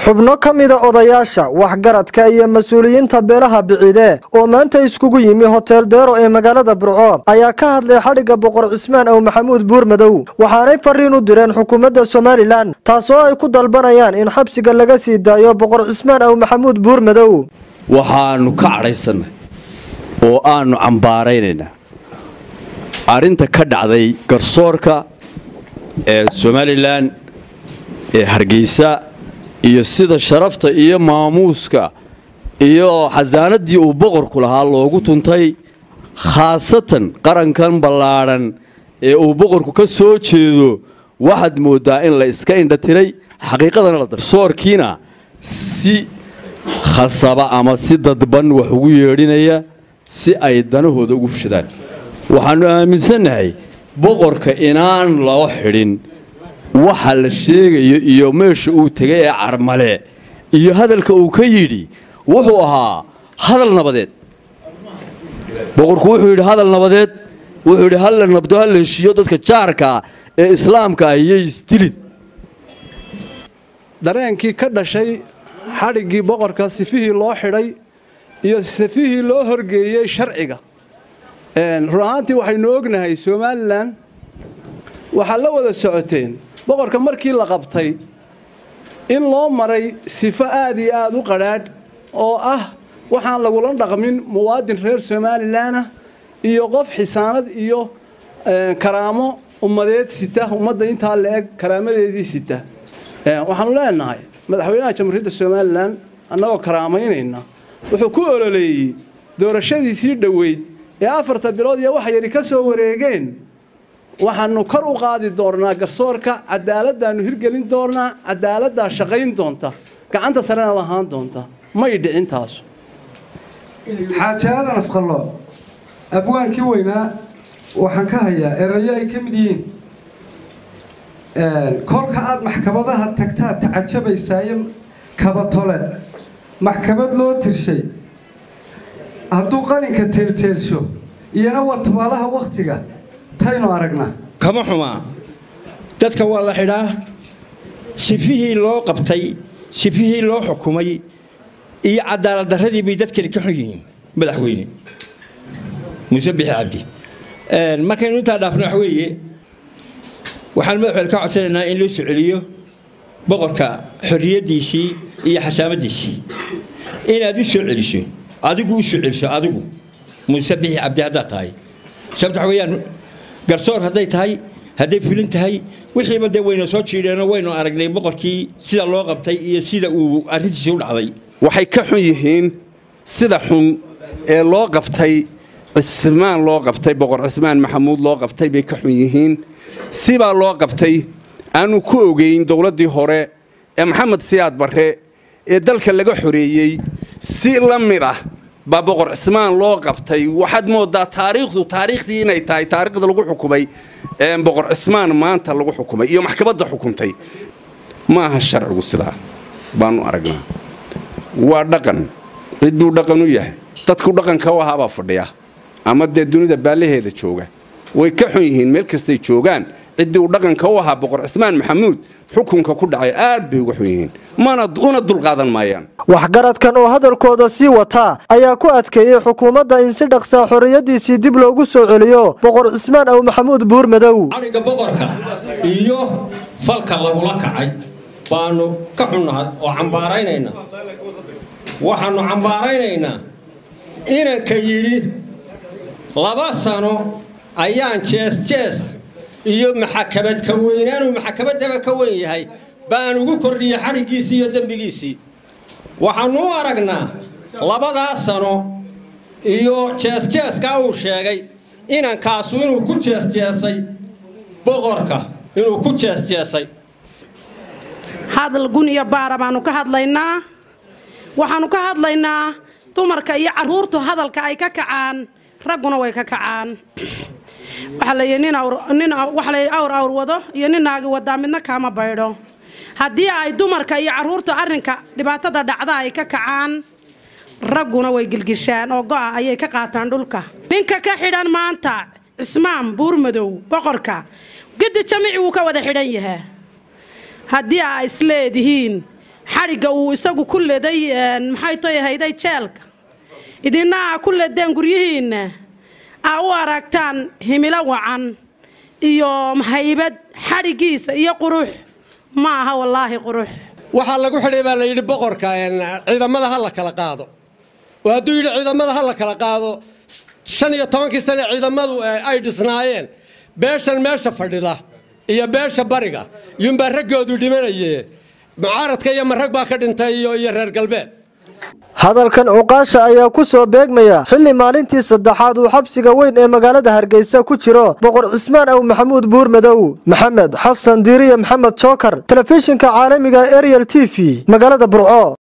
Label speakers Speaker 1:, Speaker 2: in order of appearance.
Speaker 1: xubno ka mida odayaasha waxgaradka iyo mas-uuliyiinta beelaha biciide oo maanta iskugu yimi hotel deero ee magaalada burco ayaa ka hadlay xadhigga boqor cismaan ow maxamuud buurmadow waxaanay fariin u direen xukuumadda somalilan taasoo ay ku dalbanayaan in xabsiga laga sii daayo boqor cismaan ow maxamuud buurmadow
Speaker 2: waxaannu ka cadhaysanay oo aannu cambaaraynaynaa arrinta ka dhacday garsoorka ee somalilan ee hargeysa iyo sida sharafta iyo maamuuska iyo xasaanaddii uu boqorku lahaa loogu tuntay khaasatan qarankan ballaadhan ee uu boqorku ka soo jeedo waxaad mooddaa in la iska indhatiray xaqiiqadana la darsoorkiina si khasaba ama si dadban wax ugu yeedhinaya si ay danahooda ugu fushadaan waxaannu aaminsannahay boqorka inaan loo xidhin waxa la sheegayo iyo meesha uu tegay ee carmale iyo hadalka uu ka yidhi wuxuu ahaa hadal nabadeed boqorku wuxuu yidhi hadal nabadeed wuxuu yidhi halla nabdo halla heshiiyo dadka jaarkaa ee islaamka ah iyay isdilin
Speaker 3: dareenkii ka dhashay xadhiggii boqorka sifihii loo xidhay iyo sifihii loo horgeeyey sharciga run ahaantii waxaynu ognahay somalilan waxaad la wada socoteen boqorka markii la qabtay in loo maray sifo aad iyo aad u qadhaadh oo ah waxaan lagula dhaqmin muwaadin reer somalilanah iyo qof xisaanad iyo karaamo ummadeed sita ummadda intaa la eg karaamadeedii sita waxaanu leenahay madaxweynaha jamhuuriyadda somalilan annagoo karaamaynayna wuxuu ku ololeeyey doorashadiisii dhoweyd ee afarta bilood iyo wax yari ka soo wareegeen waxaanu kor u qaadi doonnaa garsoorka cadaaladdaannu hirgelin doonnaa cadaaladdaa shaqayn doonta gacanta sarena lahaan doonta may dhicin taasu
Speaker 4: xaaji aadan afqallo abwaankii weynaa waxaan ka hayaa erayo ay ka mid yihiin kolka aad maxkamadaha tagtaa tacajabaysaayo kabatole maxkamad loo tirshay hadduu qalinka teelteelsho iyana waa tabaalaha wakhtiga taynu aragnaa
Speaker 5: kama xumaa dadka waa la xidhaa sifihii loo qabtay sifihii loo xukumay iyo cadaaladdarradii bay dadkani ka xun yihiin madaxweyne muuse bixi cabdi markaynu intaa dhaafno wax weeye waxaan madaxweyne ka codsanaynaa in loo soo celiyo boqorka xorriyaddiisii iyo xasaamaddiisii inaad u soo celiso adigu u soo celiso adigu muuse bixi cabdi haddaad tahay sababta waxa weeyaan garsoor hadday tahay hadday fulin tahay wixiiba dee wayna soo jiidheenoo waynu aragnay boqorkii sida loo qabtay iyo sida uu arrintiisii u dhacday
Speaker 6: waxay ka xun yihiin sida xun ee loo qabtay cismaan loo qabtay boqor cismaan maxamuud loo qabtay bay ka xun yihiin sibaa loo qabtay aanu ku ogeyn dowladdii hore ee maxamed siyaad barre ee dalka laga xoreeyey si la mid ah baa boqor cismaan loo qabtay waxaad mooddaa taariikhdu taariikhdii inay tahay taariikhda lagu xukumay boqor cismaan maanta lagu xukumay iyo maxkamadda xukuntay ma aha sharcigu sidaa baanu aragnaa waa dhaqan cidduu dhaqan u yahay dadku dhaqanka u ahaabaa fadhiya ama dee dunida baallaheeda jooga way ka xun yihiin meel kastay joogaan ciddii uu dhaqanka u ahaa boqor cismaan maxamuud xukunka ku dhacay aad bay uga xun yihiin mana una dulqaadan maayaan
Speaker 1: waxgaradkan oo hadalkooda sii wataa ayaa ku adkeeyey xukuumadda in si dhaqsaa xorriyaddiisii dib loogu soo celiyo boqor cismaan ow maxamuud buurmadow
Speaker 7: xadhigga boqorka iyo falka lagula kacay baanu ka xunnahay oo cambaaraynaynaa waxaannu cambaaraynaynaa inanka yidhi laba sano ayaan jees jees iyo maxakamad ka weynaanuu maxakamaddaba ka weyn yahay baan ugu kordhiyey xadhiggiisii iyo dembigiisii waxaannu u aragnaa labadaa sano iyo jeesjeeskaa uu sheegay inankaasu inuu ku jeesjeesay boqorka inuu ku jeesjeesay
Speaker 8: hadal gun iyo baara baannu ka hadlaynaa waxaannu ka hadlaynaa dumarka iyo carruurtu hadalka ay ka kacaan ragguna way ka kacaan waxaa la yidhi nin waxa la yidhi awr awr wado iyo nin naagi wadaa midna kaama baydho haddii ay dumarka iyo carruurtu arrinka dhibaatada dhacda ay ka kacaan ragguna way gilgishaan oo go'a ayay ka qaataan dhulka ninka ka xidhan maanta cismaan buurmadow boqorka gedi jamici wuu ka wada xidhan yahaa haddii aa isleedihiin xadhigga uu isagu ku leday maxay toy hayday jeelka idina aa ku ledeen guryihiinna aa u aragtaan himilo wacan iyo haybad xadhiggiisa iyo qurux ma aha wallaahi qurux
Speaker 7: waxaa lagu xidhay baa la yidhi boqorka ciidamada ha la kala qaado oo hadduu yidhi ciidamada ha la kala qaado shan iyo tobankii sane ciidamadu ay dhisnaayeen beeshan meesha fadhida iyo beesha bariga yuunbaa raggoodu dhimanaye mucaaradka iyo marag baa ka dhintay iyo reer galbeed
Speaker 1: hadalkan cuqaasha ayaa ku soo beegmaya xilli maalintii saddexaad uu xabsiga weyn ee magaalada hargeysa ku jiro boqor cismaan aw maxamuud buurmadow maxamed xasan diiriye maxamed jookar telefishinka caalamiga ariel t v magaalada burco